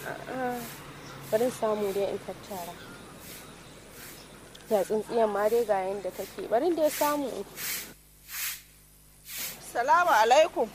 bari samu dai in tattara ya tsintsiyan ma dai ga yanda take bari dai samu Salamu alaikum.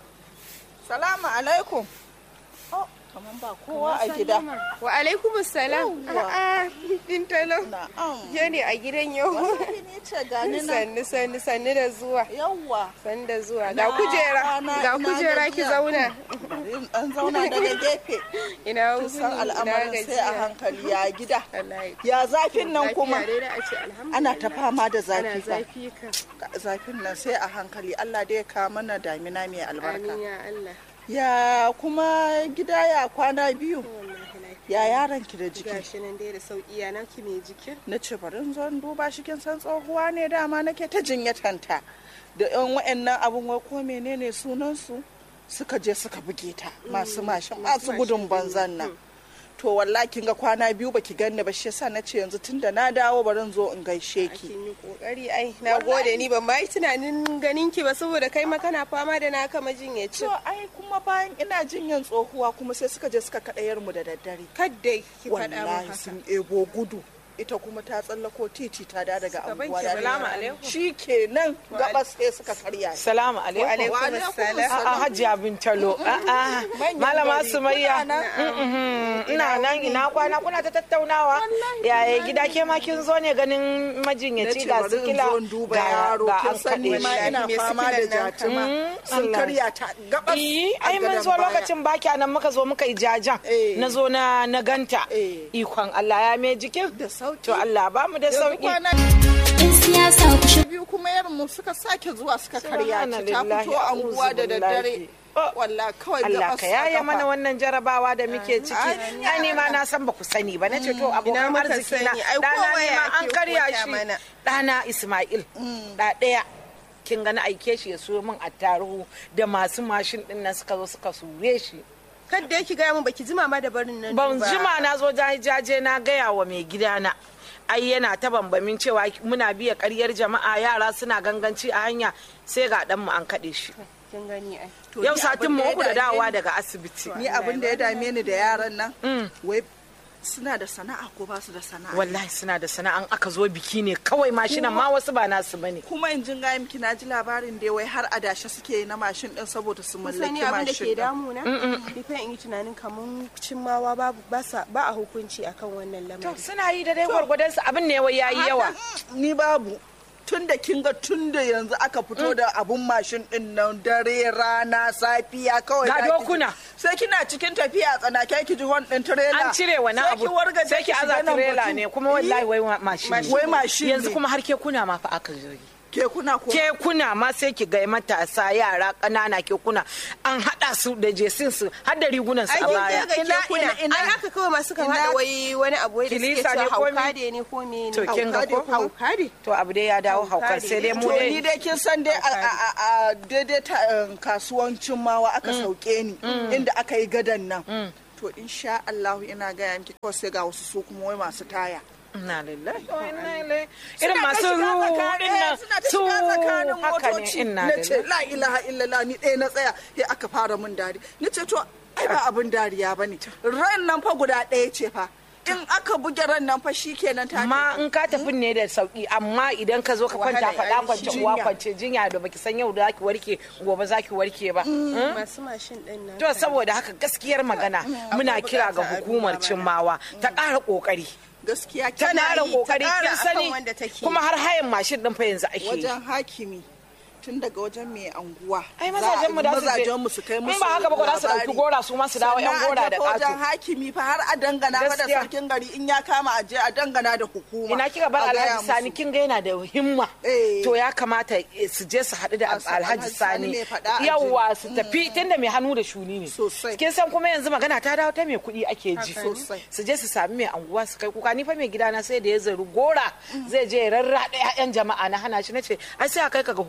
Salamu alaikum. Oh, kaman ba kowa a gida. wa alaikum salam Yawwa. a'a bintalo Na'am. ke ne a gidan yau Wallahi ne ce gani nan. sannu sannu sannu da zuwa Yawwa. sannu da zuwa Na- ga kujera na- ga na kujera ki gajiya. zauna Bari in ɗan zauna daga gefe. ina Kin wuni san ina al'amarin sai a gajiya hankali ya gida. wallahi Ya zafin nan kuma. Lafiya dai da a ce alhamdulillah Ana ta fama da ana zafi fa. zafi ka Zafin nan sai a hankali. Allah dai ya kawo mana damina mai albarka. amin ya Allah Ya kuma gida ya kwana biyu. wallahi lafiya Ya yaron ki da jiki. gashi nan dai da sauki ya naki mai jikin na ce bari in zo in duba shi kin san tsohuwa ne dama nake ta jinyatanta da yan wa'annan abun wai ko menene sunan su suka je suka buge ta masu mashin masu gudun banzan nan to wallahi kin ga kwana biyu baki ganni ba shi yasa nace yanzu tunda na dawo bari in zo in gaishe ki kin yi kokari ai na gode ni ban ma yi tunanin ganin ki ba saboda kai ma kana fama da naka majinyaci to ai kuma bayan ina jinyan tsohuwa kuma sai suka je suka kaɗayar mu da daddare kadda ki faɗa mu wallahi haka sun ebo gudu ita kuma ta tsallako titi ta da daga Suka anguwa banke salamu alaikum. shi kenan gabas sai suka karya ni. Salamu alaikum. alaikum Wa alaikum assalam. A'a Hajiya Bintalo. A'a Manyan Malama gari. Sumayya. Kuna Mm-mm. Ina nan ina kwana kuna ta tattaunawa. Yaya gida ke ma kin zo ne ganin na majinyaci ce ga bari in sikila zo in duba ga yaro ga kin an san ni kaɗe ma shi. ina Me fama da sikilan nan jatima Mm, sun Allah. karya ta gabas Iyi, a ai mun gadon zo baya. lokacin baki nan muka zo muka yi jajan. Eh. Na zo na na ganta. Eh. Ikon Allah ya me jikin. da sauki To Allah ba mu da yanzu sauki. kwana in siyasa ku shigo biyu kuma yaran mu suka sake zuwa suka karya ta ta Subhanallahi, fito anguwa da a'udhu daddare billahi. Oh. wallahi kawai Allah gabas ka a yaya kafa. mana wannan jarabawa da muke ciki. Amin. Ai ni ma na san ba ku sani ba. Nace to abokan muka arziki na sani? Ai, ɗana kowa ne ya ma an ake karya koya shi. mana. Ɗana Ismail. Da ɗaya. Kin gani aike shi ya so min attaruhu da masu mashin ɗin nan suka zo suka sure shi. kadda ki gaya mun baki jima ma da barin nan Ban ba. jima na zo jaje na gaya wa mai gidana. ai yana ta bambamin cewa muna biya karyar jama'a yara suna ganganci a hanya sai ga ɗanmu an kaɗe shi kin gani ai To yau ni satin abin mu ya uku da dame dawowa ni- daga asibiti ni abin da ya dame ni da yaran nan wai suna da sana'a ko ba su da sana'a wallahi suna da sana'an aka zo biki ne kawai mashinan ma wasu ba nasu bane kuma in jin gaya miki na ji labarin da wai har adashe suke yi na mashin din saboda su sani mallaki abin da mashin ke din. damuna ni fa in yi tunanin kamar cimmawa babu ba sa- ba a hukunci akan wannan to lamarin suna yi da dai gwargwadon su abin ne wai yayi yawa Haka, ni babu tun da kin ga tun da yanzu aka fito da abun mashin din nan dare rana safiya kawai Ga za ki ji- dokuna. sai kina cikin tafiya a tsanake ki ji hon din trailer an cire wani Sai abu ki wargaje sai ki shiga aza nan trailer batu. ne kuma wallahi wai mashin ne. Wai mashin yanzu ne. kuma har ke kuna ma fa aka jirgi kekuna ko kekuna ma sai ki ga matasa yara ƙanana kekuna an haɗa su da jesin su har da rigunan su ai a kin baya ga Ina- kekuna ina- ina- ai haka kawai ma suka ina- haɗa wai wani abu wai da suke Kilisa ne cewa ko me? hauka ne ko me To, kin ga ko? hauka ne to abu dai ya dawo Hauka haukar ne. sai dai mu to ni dai dai kin san dai a- a a- a daidai ta um, kasuwancin mawa aka sauke ni inda aka yi gadan nan to insha Allah ina gaya miki kawai sai ga wasu su kuma wai masu taya Ina lillahi wa inna ilaihi irin Suna ta masu shiga ruɗin tsakanin- nan suna ta su shiga tsakanin haka ne motoci ina na ce lillahi la ilaha illallah ni ɗaya na tsaya sai aka fara min dari ni ce to ai ba abin dariya ba ne ran nan fa guda ɗaya ce fa in aka buge ran nan fa shi kenan ta amma in ka tafi ne da sauki amma idan ka zo ka kwanta Wahala, faɗa ai, kwance jinya. uwa kwance jinya da baki san yau da zaki warke gobe zaki warke ba masu mashin din nan to saboda haka gaskiyar magana muna kira ga bukata a hukumar duba mana. cimmawa ta ƙara ƙoƙari gaskiya ta Tana ƙara yi, ta ƙoƙari ƙara kin akan sani wanda take. kuma har hayan mashin din fa yanzu ake yi wajen hakimi tun daga wajen mai anguwa ai za a- mazajen mu da su je mazajen mu su kai musu in ba haka ba ko za su labari. dauki gora su ma su dawo yan Sannan gora a da tafi wajen ƙato hakimi fa har a dangana fa da Gaskiya. sarkin gari in ya kama a je a dangana da hukuma ina kika bar a gaya alhaji sani musu. kin ga yana da himma Eh. to ya kamata eh, su je su haɗu da A sa- alhaji Alhaji Sani sani mai faɗa a ji. yawwa su tafi tunda mai hannu da shuni ne Sosai. kin san kuma yanzu magana ta dawo ta mai kuɗi ake ji Haka ne. Sosai. su je su sami mai anguwa su kai kuka ni fa mai gidana sai da ya zaru gora zai je ya rarraɗa 'ya'yan jama'a na hana shi nace ai sai a kai ka ga hukuma a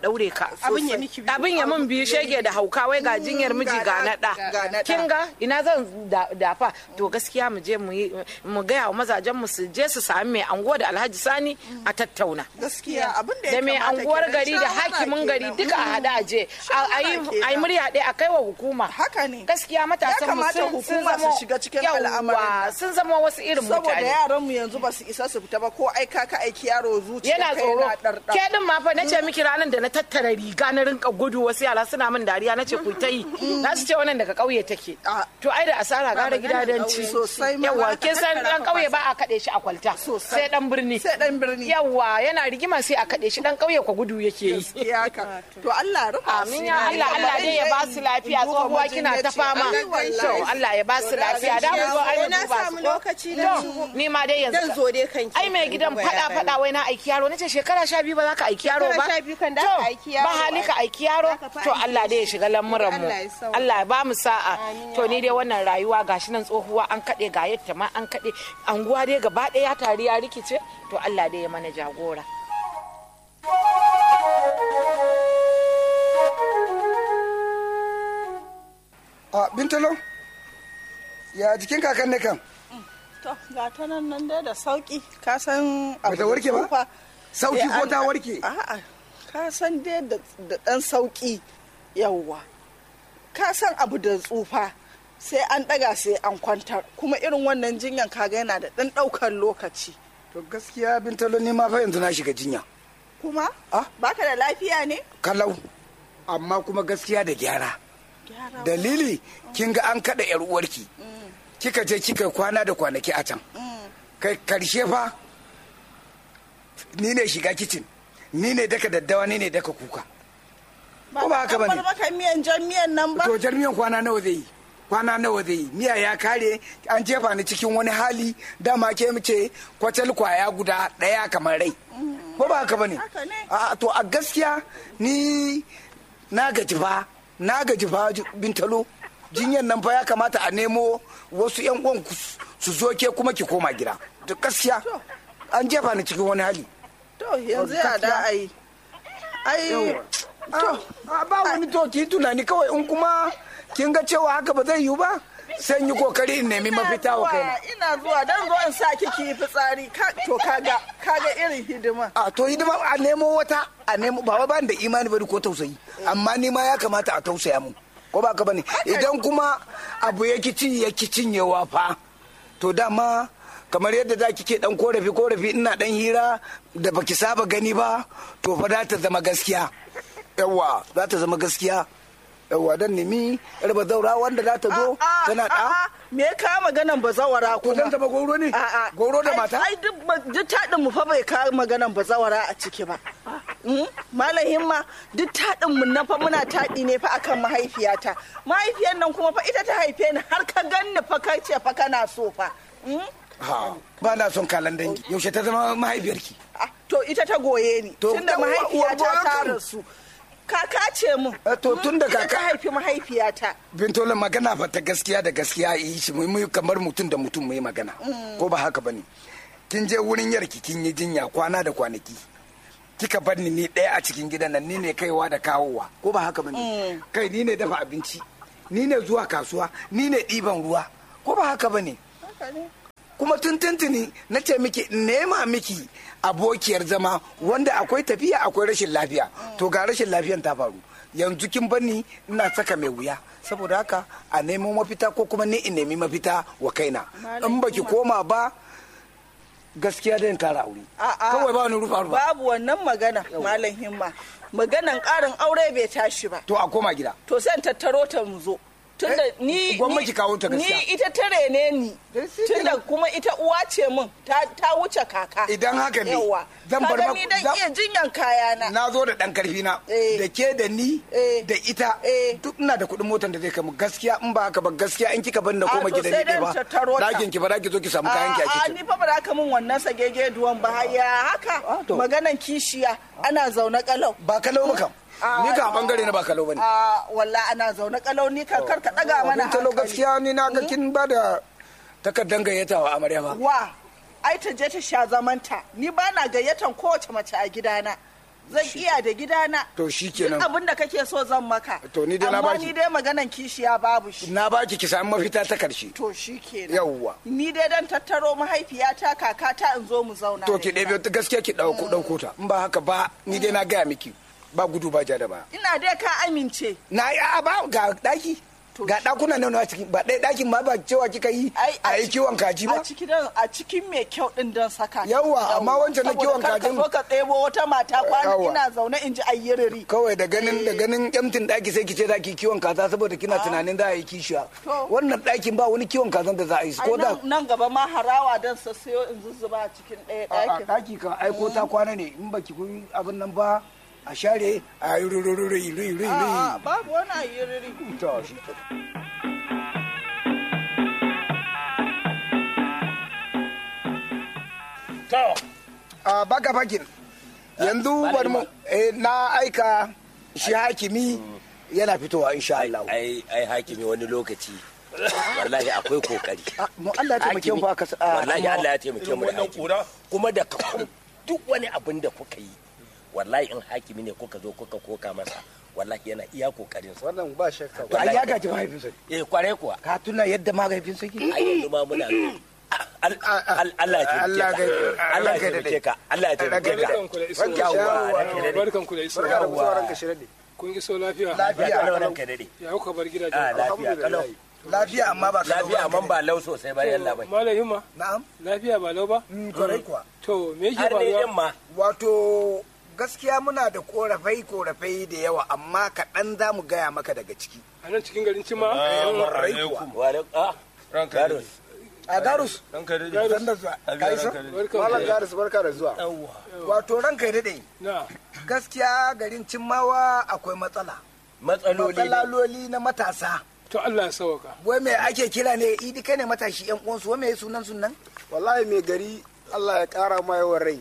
daure ka Abin ya miki biyu. abin ya mun biyu shege da hauka wai ga jinyar miji ga na ga na da ɗa. kin ga ina zan da- dafa to gaskiya mu je mu yi mu gaya wa mazajen mu su je su sami mai anguwa da Alhaji Sani a tattauna gaskiya abin da ya da mai kamata anguwar kenan, gari da shawara hakimin gari kenan. duka a hada a je a Shawara yi kenan. a yi murya ɗaya a kai wa hukuma Haka ne. gaskiya matasan mu kamata sun sun hukuma su zama shiga cikin yawwa, al'amarin nan. sun zama wasu irin saboda mutane yaran mu yanzu ba su isa su fita ba ko aika ka aiki yaro zuciya yana kai tsoro na ɗarɗar. ke din ma fa nace miki ranar da na tattara riga na rinka gudu wasu yara suna min dariya nace ku ta yi na su ce wannan daga kauye take Ah. to ai da asara gara gida dan ci Sosai ma yawa ba ka kin san tattara dan ka kauye ba ba a kade shi a kwalta Sosai. sai dan birni sai dan birni yawa yana rigima sai a kade shi dan kauye ko gudu yake yi gaskiya ka to Allah rufa Amin ya Allah Allah dai ya ba su lafiya tsohuwa kina ta fama to Allah ya ba su lafiya da mu zo ai mu na duba samu su ko? lokaci na To, shigo. ni ma dai Dan yanzu zo dai kanki. ai mai gidan Duba fada yaran. fada wai na aiki yaro nace shekara sha biyu ba za ka aiki yaro ba Shekara sha biyu kan da To, ka aiki yaro ba hali ka ai. aiki yaro Za ka fa to aiki Allah dai ya shiga lamuran mu Allah ya sauke. Allah ya ba mu sa'a Amin ya to ni dai wannan rayuwa gashi nan tsohuwa an kade ga yadda ma an kade anguwa dai gaba ɗaya ya tari ya rikice to Allah dai ya mana jagora a bintalo ya jikin kakan ne kan to ga ta nan nan dai da sauki ka san abu Bata da warke ba? tsufa, Sauki sai ko an- ta warke? a'a ka san dai da da dan sauki yawwa ka san abu da tsufa sai an daga sai an kwantar kuma irin wannan jinyan kaga yana da dan daukar lokaci to gaskiya bintalo ni ma fa yanzu na shiga jinya kuma Ah? baka da lafiya ne kalau amma kuma gaskiya da gyara gyara dalili kin ga an kada yar uwarki kika je kika kwana da kwanaki a can kai karshe fa ni ne shiga kicin ni ne daka daddawa ni ne daka kuka ko ba haka an bar bane maka miyan jan miyan nan ba to jarmiyan kwana nawa zai yi kwana nawa zai yi miya ya kare an jefa ni cikin wani hali dama ke mace kwacal kwaya guda daya kamar rai ko ba haka bane Haka ne. a to a gaskiya ni na gaji fa na gaji fa bintalo jinyan nan fa ya kamata a nemo wasu yan uwan ku su zo ke kuma ki koma gida to gaskiya an jefa ni cikin wani hali to yanzu ya da ai ai to ba wani to ki tunani kawai in kuma kin ga cewa haka ba zai yiwu ba sai yi kokari in nemi mafita wa kaina ina zuwa dan zo in sa kiki yi fitsari ka to kaga kaga irin hidima a to hidima a nemo wata a nemo ba wai ba ni da imani bari ko tausayi amma ni ma ya kamata a tausaya mu ko ba ka bane idan kuma abu ya ci ya ki cinyewa fa to dama kamar yadda za ki ke dan korafi korafi ina dan hira da baki saba gani ba to fa za ta zama gaskiya yawa za ta zama gaskiya yawa dan nemi yar bazaura wanda za ta zo tana da me ya kawo maganan bazawara to kuma dan zama goro ne A'a. goro da Ai- mata ai duk ba- duk taɗin mu fa bai kawo maganan bazawara a ciki ba Mm? malam himma duk taɗin mu na fa muna taɗi ne fa akan mahaifiyata mahaifiyar nan kuma fa ita ta haife ni har ka ganni fa kai ce fa kana so fa Mm? ha ba na son kalan dangi yaushe ta zama mahaifiyarki Ah, to ita ta goye ni To, tunda uwa- uwar mahaifiyata goyon ta kan. rasu kaka ce mun Eh, to, Mm, tunda ita kaka- ta haifi mahaifiyata bintola magana fa ta gaskiya da gaskiya yi shi mu yi kamar mutum da mutum mu yi magana ko ba haka bane kin je wurin yarki kin yi jinya kwana da kwanaki kika bar ni ni ɗaya a cikin gidan nan ni ne kaiwa da kawowa ko ba haka bane kai ni ne dafa abinci ni ne zuwa kasuwa ni ne ɗiban ruwa ko ba haka bane kuma tun tuntuni na ce miki in nema miki abokiyar zama wanda akwai tafiya akwai rashin lafiya to ga rashin lafiyan ta faru yanzu kin bani ina saka mai wuya saboda haka a neman mafita ko kuma ni in nemi mafita wa kaina in baki koma ba gaskiya da kara aure A'a. kawai ba ni rufa rufa babu wannan magana malam himma maganan ƙarin aure bai tashi ba to a koma gida to sai in tattaro ta mu zo tunda Eh, ni gwamma ni- ki kawo ta gaskiya. ni ita tare ne ni Eh, shi tunda kenan. kuma ita uwa ce min ta ta wuce kaka Idan haka ne, yawa zan bar Kaga ma- ni dan zan- iya jinyan kayana na zo da dan karfi na Eh. da ke da ni Eh. da ita Eh. duk ina da kuɗin motar da zai kai mu gaskiya in ba haka ba gaskiya in kika bani da A, koma to gidan sai ni dai ba tattaro ta. dakin ki ba za ki zo ki samu kayan ki a a kicin ni fa ba za ka min wannan sagege duwan ba ya haka Ah, to. maganan kishiya ana zaune kalau ba kalau ba kam Ah, ni ka bangare na ba kalau bane a walla ana zaune kalau ni kan kar ka daga mana abin talo hankali gaskiya ni na ga kin ba da takardar gayyata wa amarya ba wa ai ta je ta sha zamanta ni ba na gayyatan kowace mace a gidana zan iya da gidana To shikenan. duk abin da kake so zan maka To ni dai na amma baki. ni dai maganan kishiya babu shi na baki ki samu mafita ta karshe to shi kenan Yawwa. ni dai dan tattaro mahaifiyata kakata in zo mu zauna to da ki ita. ɗebe ta gaskiya ki ɗauko ɗauko ta in ba haka ba ni dai na gaya miki ba gudu ba ja da ba ina dai ka amince na yi a ba ga ɗaki ga ɗakuna nan a ciki ba ɗaya ɗakin ma ba cewa kika yi a yi kiwon kaji ba a cikin a cikin mai kyau din dan saka Yawwa, amma wancan na Saboda kiwon kar kajin- ka zo ka ɗebo wata mata kwana Yawwa. ina zaune in ji ayyiriri kawai da ganin da ganin yamtin ɗaki sai ki ce za ki kiwon kaza saboda kina tunanin za a yi kishiya To. wannan ɗakin ba wani kiwon kazan da za a yi Ai, ko da nan- nan gaba ma harawa dan sassayo in zuzzuba a cikin ɗaya a ɗakin ɗaki kan aiko ta kwana ne in baki kun abin nan ba a share a yi rurururi ruri A'a, babu wani ayyiriri to shi to a baka fakin yanzu bari mu eh, na aika shi hakimi yana fitowa insha Allah ai ai hakimi wani lokaci wallahi akwai kokari Ah, mu Allah ya taimake mu fa ka sa- ah, wallahi kuma- Allah ya taimake mu da wannan hakimi kura kuma da ka- duk wani abin da kuka yi wallahi in hakimi ne kuka zo kuka koka masa wallahi yana iya kokarin sa wannan ba shakka to ai ya gaji mahaifinsa eh kware kuwa ka tuna yadda mahaifinsa ke ai yanzu ma muna Al- al- Allah ya Allah taimake ya- ka Allah ya taimake ka Allah ya taimake ka barkanku da iso Yawwa, ranka ya daɗe. barkanku da iso Yawwa. kun iso lafiya Lafiya. Kalau ranka ya daɗe. ya kuka bar gidaje Ah, lafiya kalau lafiya amma ba ka lafiya amma ba lau sosai ba yalla bai malam himma na'am lafiya ba lau ba Mm, kwarai kuwa to me yake har ne din faruwa ma wato gaskiya muna da korafai korafai da yawa amma kaɗan za mu gaya maka daga ciki a nan cikin garin cima kwarai kuwa wa alaikum ah ranka Garus. a garus ranka da san da zuwa kaisa barkan garus barka da zuwa wato ranka ya daɗe na gaskiya garin cimmawa akwai matsala matsaloli ne matsaloli na matasa to Allah ya sauka wai me ake kira ne idi kai ne matashi yan uwansu wai me sunan sunan wallahi mai gari allah ya kara ma yawan rai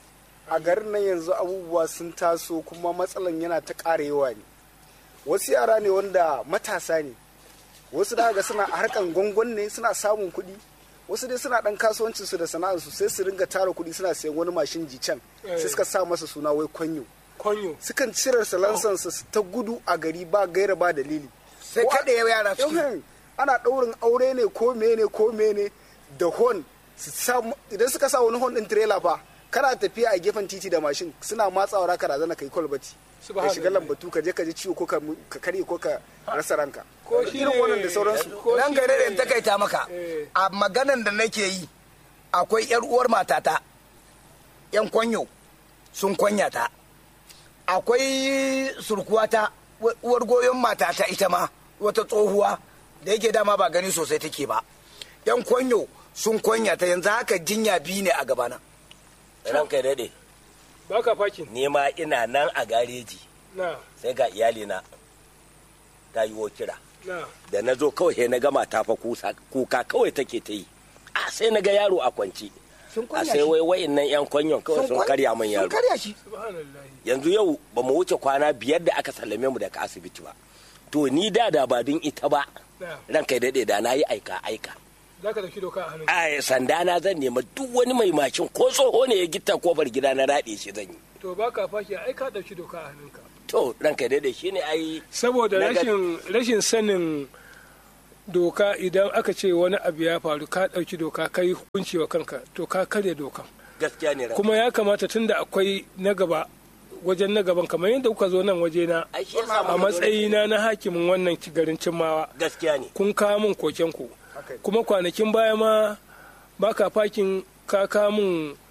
a garin nan yanzu abubuwa sun taso kuma matsalan yana ta ƙara yawa ne wasu yara ne wanda matasa ne wasu da ga suna a harkan gwangon ne suna samun kuɗi wasu dai suna ɗan kasuwancin su da sana'arsu sai su ringa tara kuɗi suna sayan wani mashin jicen sai suka sa masa suna wai kwanyo konyo sukan cire salansansa su ta gudu a gari ba gaira ba dalili sai Ko a- kaɗe yara su Yohin, ana ɗaurin aure ne ko mene ko mene da hon su sa idan suka sa wani hon ɗin tirela fa kana tafiya a gefen titi da mashin suna matsawa raka razana kai kwalbati ka shiga Subhanallah. lambatu ka je ka ji ciwo ko ka mu- ka karye ko ka rasa ranka Ko shi irin ne- wannan da sauransu ko nan shi gare da ne- takaita maka Eh. a maganan da nake yi akwai yar uwar matata yan kwanyo sun kwanya ta akwai surkuwata wa- uwar goyon matata ita ma wata tsohuwa da yake dama ba gani sosai take ba yan kwanyo sun kwanya ta yanzu haka jinya biyu ne a gabana ranka ya daɗe baka fakin ni ma ina nan a gareji na sai ga iyalina ta yi wo kira na da na zo kawai sai na gama ta fa kusa- kuka kawai take ta yi a sai na ga yaro a kwance sun a kwanya sai shi wai wayin nan yan kwanyon kawai sun kwan- karya min sun yaro karya shi subhanallahi yanzu yau ba mu wuce kwana biyar da aka sallame mu daga asibiti ba to ni da da ba din ita ba na ranka ya daɗe da na yi aika aika za ka dauki doka a hannun a sanda na zan nema duk wani mai mashin ko tsoho ne ya gitta kofar gida na raɗe shi zan yi to baka faki ai ka dauki doka a hannunka to ranka ya daɗe shine ai saboda Na ga- rashin rashin sanin doka idan aka ce wani abu ya faru ka dauki doka ka yi hukunci wa kanka to ka karya dokan gaskiya ne ranka kuma ya kamata tunda akwai na gaba wajen na gaban kamar yadda kuka zo nan waje na ai shi yasa a muka zo- matsayina na hakimin wannan garin cimmawa gaskiya ne kun kawo min koken ku kuma kwanakin baya ma baka fakin ka kawo min